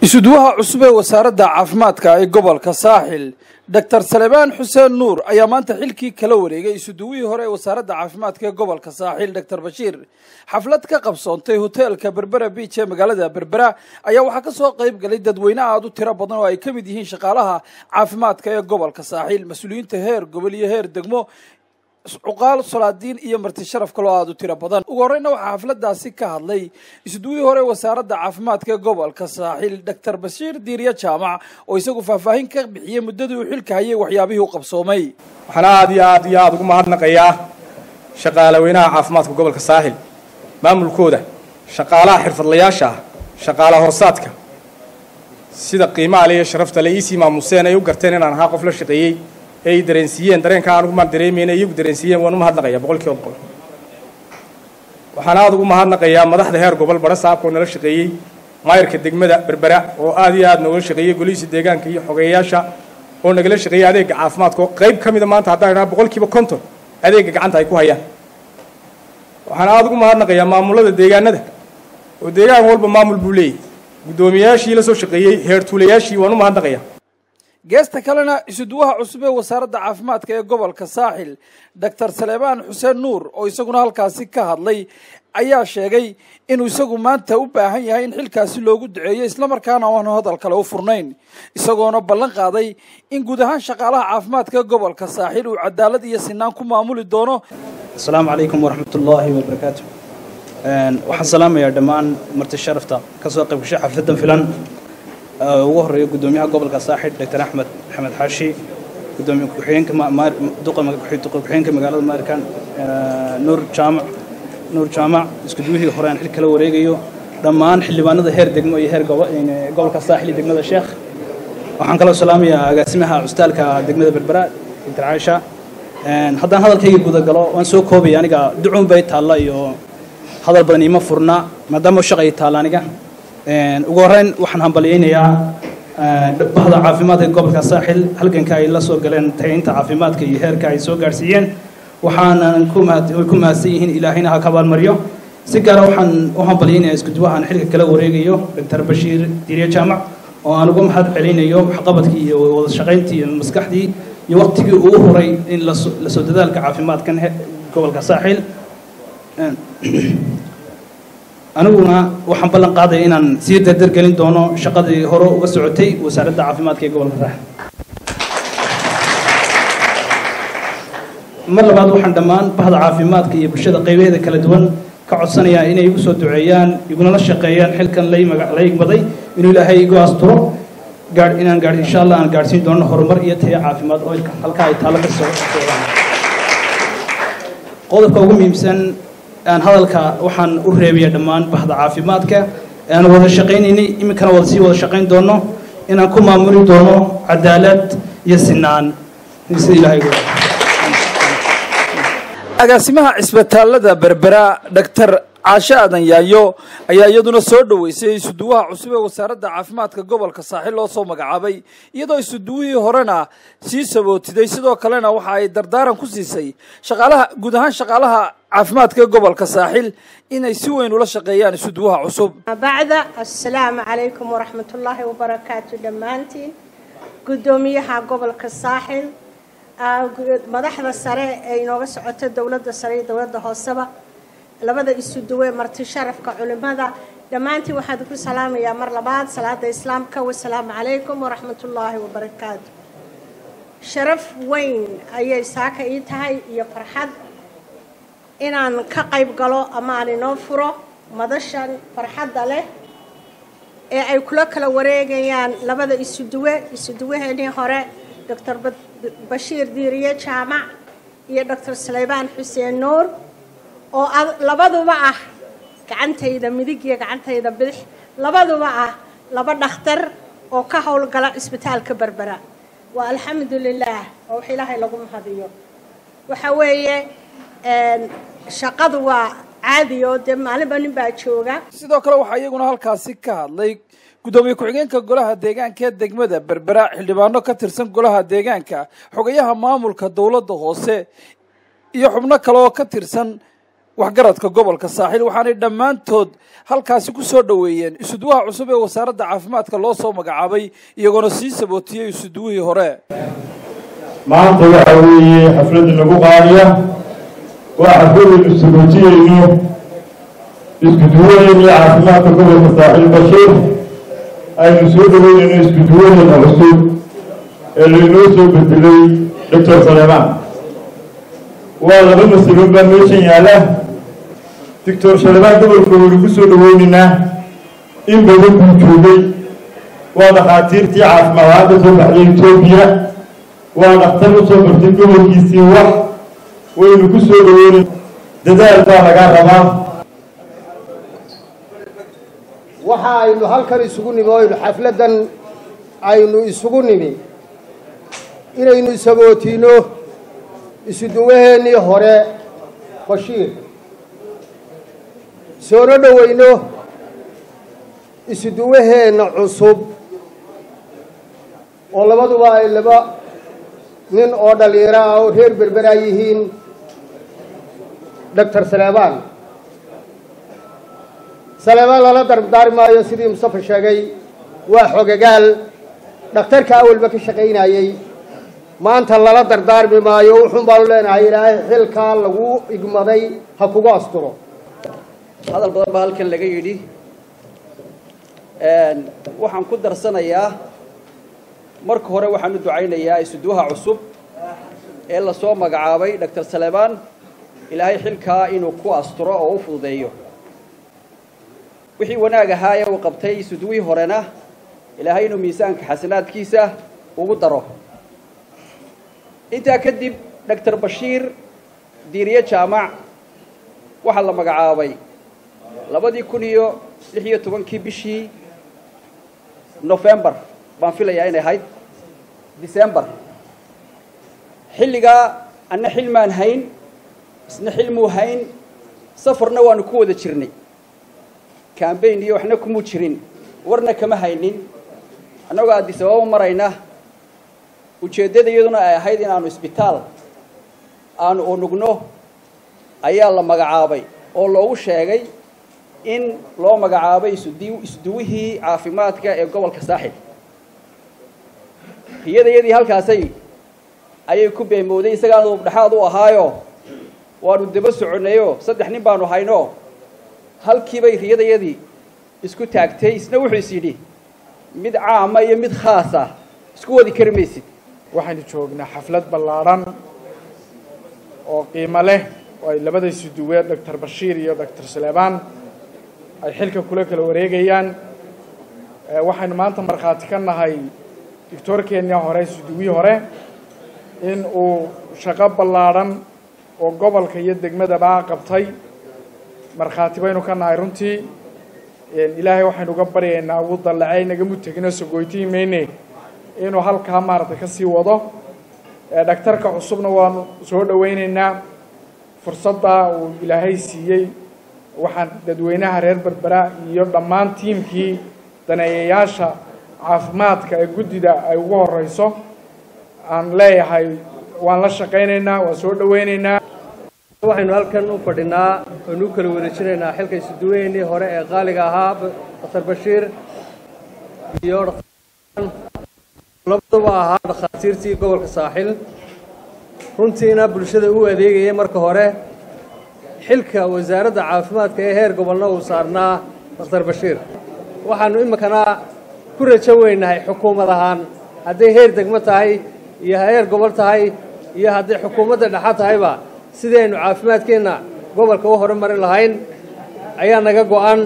isuduwaha cusub ee wasaaradda caafimaadka ee gobolka saaxil doctor salebaan xuseen nuur ayaa maanta xilkii kala wareegay isuduwihii hore ee wasaaradda caafimaadka ee gobolka saaxil doctor bashiir xaflad ka qabsoontay hoteelka berbera biij ee magaalada berbera ayaa waxaa ka soo qayb galay dadweyne aad u tiro badan oo ay ka mid yihiin shaqaalaha caafimaadka ee gobolka saaxil mas-uuliyiinta heer gobol iyo heer degmo cuqaal solaadiin iyo marti sharaf kaloo aada u tiro badan ugu horreyna waxaa xafladaasi ka hadlay isduwihii hore wasaaradda caafimaadka ee gobolka saaxil doctor bashiir diiriye jaamac oo isagu faahfaahin ka bixiyey muddadii uu xilka hayay waxyaabihii u qabsoomay waxaan aada iyo aad iyo aada ugu mahadnaqayaa shaqaalaweynaha caafimaadka gobolka saaxil maamulkooda shaqaalaha xirfadlayaasha ah shaqaala hoosaadka sida qiimaha le iyo sharafta le iisii maamuseen ay u garteen inaan ahaa qof la shaqeeyey ee ay dareensiiyeen dareenka aan ugumaan dareemayna iyagu dareensiiyeen waan u mahadnaqayaa boqol kiiba boqol waxaan aada ugu mahadnaqayaa madaxda heer gobol bara saabka oo nala shaqeeyey maayarka degmada berbera oo aada iyo aada nooga shaqeeyey golihiisa deegaanka iyo xogeeyayaasha oo nagala shaqeeyey adeega caafimaadka oo qayb ka mida maanta haddaan idhaha boqol kiiba konton adeega gacanta ay ku hayaan waxaan aada ugu mahadnaqayaa maamulada deegaanada oo deegaan walba maamul buu leeyahy guddoomiyayaashii la soo shaqeeyey heertuulayaashii waan u mahadnaqayaa geesta kalena isuduwaha cusub ee wasaaradda caafimaadka ee gobolka saaxil doctor salebaan xuseen nuur oo isaguna halkaasi ka hadlay ayaa sheegay inuu isagu maanta u baahan yahay in xilkaasi loogu duceeyo islamarkaana aan hadal kale u furnayn isagoona ballan qaaday in guud ahaan shaqaalaha caafimaadka ee gobolka saaxil uu cadaalad iyo sinaan ku maamuli doono asalaamu calaykum waraxmat ullaahi wabarakaatu waxaan salaamayaa dhammaan marti sharafta ka soo qayb gashay xafladan filan ugu horeeya guddoomiyaha gobolka saaxid doctor axmed maxamed xaashi gudoomiye ku-xigeenka duqa ku-xigeenka magaalada maarikan nuur jaamac nuur jaamac iskuduwihii hore aan xil kala wareegayo dhammaan xildhibaanada heer degmo iyo heer gobolka saaxil iyo degmada sheekh waxaan kaloo salaamayaa agaasimaha custaalka degmada berbera doctor caaisha haddaan hadalkayga guda galo waan soo koobaya aniga ducuun bay taalla iyo hadal badan iima furna maadaama shaq ay taalla aniga ugu horreyn waxaan hambalyaynayaa bahda caafimaadka gobolka saaxil halganka ay la soo galeen tayaynta caafimaadka iyo heerka ay soo gaadhsiiyeen waxaanan ku mahadsan yihiin ilaahayna ha ka abaalmaryo si gaara waxaan u hambalyaynayaa iskuduwahan xilka kala wareegayo doctor bashiir diiriye jaamac oo aan uga mahad celinayo waxqabadkii iyo wada shaqayntii iyo maskaxdii iyo waqtigii uu huray in lasoo dadaalka caafimaadkan gobolka saaxil aniguna waxaan ballan qaadaya inaan sii dardargelin doono shaqadii hore uga socotay wasaaradda caafimaadka ee gobolka saaxil mar labaad waxaan dhammaan bahda caafimaadka iyo bulshada qaybaheeda kala duwan ka codsanayaa inay igu soo duceeyaan iguna shaqeeyaan xilkan la igmaday inuu ilaahay igu asturo inaan gaadh insha allah aan gaadhsiin doono horumar iyo tayo caafimaad oo halkaa ay taallo ka soo socdaan qodobka ugu muhiimsan aan hadalka waxaan u reebaya dhammaan bahda caafimaadka aan wada shaqaynaynay iminkana wada sii wada shaqayn doono inaan ku maamuli doono cadaalad iyo sinaan sida ilaahay agaasimaha cisbitaalada berbera doctor caashe aadan yaayo ayaa iyaduna soo dhoweysay isuduwaha cusub ee wasaaradda caafimaadka gobolka saaxil loo soo magacaabay iyadoo isuduwihii horena sii sabootiday sidoo kalena waxa ay dardaaran ku siisay shaqaalaha guud ahaan shaqaalaha caafimaadka ee gobolka saaxil inay si weyn ula shaqeeyaan isuduwaha cusub bacda assalaamu calaykum waraxmatullaahi wabarakaatu dhammaantiin guddoomiyaha gobolka saaxil madaxda sare ee inooga socota dowladda sare iyo dowladda hooseba labada isu duwe marti sharafka culimada dhammaantiin waxaan ku salaamayaa mar labaad salaada islaamka wasalaamu calaykum waraxmatullaahi wabarakaatu sharaf weyn ayay saaka ii tahay iyo farxad inaan ka qayb galo ama aan inoo furo madashan farxadda leh ee ay kula kala wareegayaan labada isu duwe isu duwaheenii hore doctor bashiir diiriye jaamac iyo doctor saleybaan xuseen nuur oo labaduba ah gacantayda midig iyo gacantayda bidix labaduba ah laba dhakhtar oo ka howlgala cisbitaalka berbera waa alxamdu lilaah oo wax ilaahay lagu mahadiyo waxa weeye shaqadu waa caadi oo dee maalinba nin baa jooga sidoo kale waxaa iyaguna halkaasi ka hadlay guddoomiye ku-xigeenka golaha deegaanka ee degmada berbera xildhibaano ka tirsan golaha deegaanka xogayaha maamulka dowladda hoose iyo xubno kale oo ka tirsan waxgaradka gobolka saaxiil waxaanay dhammaantood halkaasi ku soo dhoweeyeen isuduwaha cusub ee wasaaradda caafimaadka loo soo magacaabay iyagoona sii sabootiyey isuduwihii hore maanta waxa weeye xafladda nagu qaadiya waa xafladaynu sabootiyeyno iskuduwaheennii caafimaadka gobolka saaxiil bashiir aynu soo dhaweynayno iskuduwaheena cusub ee laynoo soo bedelay doctor saleemaan waa laba masalo baa meeshan yaalla doctor saleemaan gobolka waynu ku soo dhaweynaynaa in badan buu joogay waa dhakhaatiirtii caafimaad ahaan ka soo baxday etoobiya waa dhakhtar u soo bartay gobolkiisii wax waynu ku soo dhaweynay dadaal baa lagaa rabaa waxa aynu halkan isugu nimi o aynu xafladdan aynu isugu nimi inaynu isagootiino isuduwaheennii hore bashiir soona dhoweyno isuduwaheenna cusub oo labaduba ay laba nin oo dhallinyaro ah oo reer berberaa yihiin doctor saleebaan saleebaan lala dardaari maayo sidii mustafa sheegay waa xogagaal dhakhtarka awalba ka shaqaynayey maanta lala dardaarmi maayo wuxuun baanu leenahay ilaahay xilkaa lagu igmaday ha kugu asturo hadal badan baa halkan laga yidhi waxaan ku darsanayaa marka hore waxaan u ducaynayaa isuduwaha cusub ee lasoo magacaabay doctor saleebaan ilaahay xilkaa inuu ku asturo oo u fududeeyo wixii wanaag ahaa ee uu qabtay isuduwihii horena ilaahay inuu miisaanka xasanaadkiisa ugu daro intaa kadib doctor bashiir diiriye jaamac waxaa la magacaabay labadii kun iyo lix iyo tobankii bishii nofembar baan filayaa inay ahayd december xilligaa anna xilmaan hayn isna xilmuu hayn safarna waanu ku wada jirnay cambayn iyo waxna kumuu jirin warna kama haynin annagoo addis ababa marayna ujeeddada iyaduna ay ahayd in aanu isbitaal aanu unugno ayaa la magacaabay oo loogu sheegay in loo magacaabay isudi isduwihii caafimaadka ee gobolka saaxil riyadayadii halkaasay ayay ku beemowday isagaana ubdhexaad u ahaayo waanu daba soconnayo saddex nin baanu hayno halkiibay riyadayadii isku taagtay isna wuxuu is yidhi mid caama iyo mid khaasa isku wadi kari maysid waxaynu joognaa xaflad ballaadhan oo qiimo leh oo ay labada isuduwe doctor bashiir iyo doctor saleebaan ay xilka kula kala wareegayaan waxaynu maanta markhaati ka nahay doctoorkeennii hore isuduwii hore in uu shaqo ballaadhan oo gobolka iyo degmadaba qabtay markhaati baynu ka nahay runtii ilaahay waxaynu uga baryaynaa ugu dallacay nagamu tegino sogoytii mayne inuu halkaa maaragtay ka sii wado dhaktarka cusubna waanu soo dhowaynaynaa fursadda uu ilaahay siiyey waxaan dadweynaha reer berbera iyo dhammaan tiimkii daneeyayaasha caafimaadka ee guddida ay ugu horeyso aan leeyahay waan la shaqaynaynaa waan soo dhowaynaynaa waxaynu halkan u fadhinaa aynu u kala wareejinaynaa xilka isuduweynii hore ee qaaliga ahaa daktar bashiir iyo labaduba ahaa dhakhaatiirtii gobolka saaxil runtiina bulshada u adeegayay marka hore xilka wasaaradda caafimaadka ee heer gobolna uu saarnaa daktar bashiir waxaannu iminkana ku rajo weynahay xukuumad ahaan hadday heer degmo tahay iyo heer gobol tahay iyo hadday xukuumadda dhexa tahayba sidii aynu caafimaadkeenna gobolka u horumarin lahayn ayaa naga go'an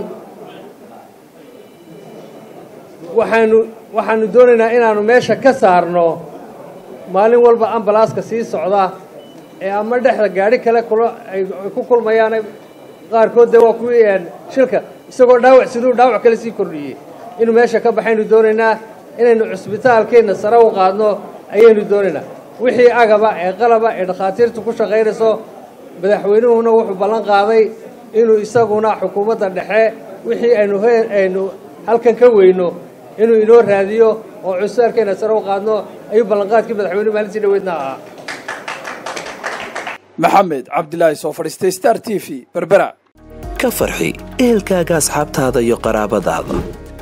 waxaanu waxaanu doonaynaa inaannu meesha ka saarno maalin walba ambalaaska sii socda ee ama dhexda gaadhi kale kula ay ku kulmayaan qaarkood dee waa kuwii shilka isagoo dhaawac siduu dhaawac kale sii kordhiyey inuu meesha ka baxaynu doonaynaa inaynu cusbitaalkeenna sare u qaadno ayaynu doonaynaa wixii agaba ee qalaba ee dhakhaatiirtu ku shaqaynayso madaxweynuhuna wuxuu ballan qaaday inuu isaguna xukuumadda dhexe wixii aynu aynu halkan ka weyno inuu inoo raadiyo oo cusbitaalkeenna sare u qaadno ayuu ballanqaadkii madaxweynuhu maalintii dhaweydna ahaa maxamed cabdilaahi soo fadhiistay star t v berbera ka farxi ehelkaaga asxaabtaada iyo qaraabadaada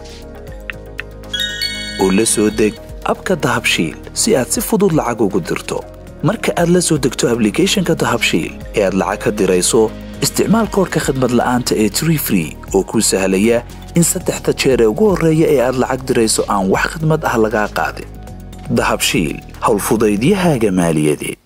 oo la soo deg abka dahabshiil si aad si fudud lacag ugu dirto marka aad la soo degto ablicathonka dahabshiil ee aad lacag ka dirayso isticmaal koorka khadmad la'aanta ee tree free oo kuu sahlaya in saddexda jeer ee ugu horreeya ee aad lacag dirayso aan wax khadmad ah lagaa qaadin dahabshiil howlfudaydiyahaaga maaliyadeed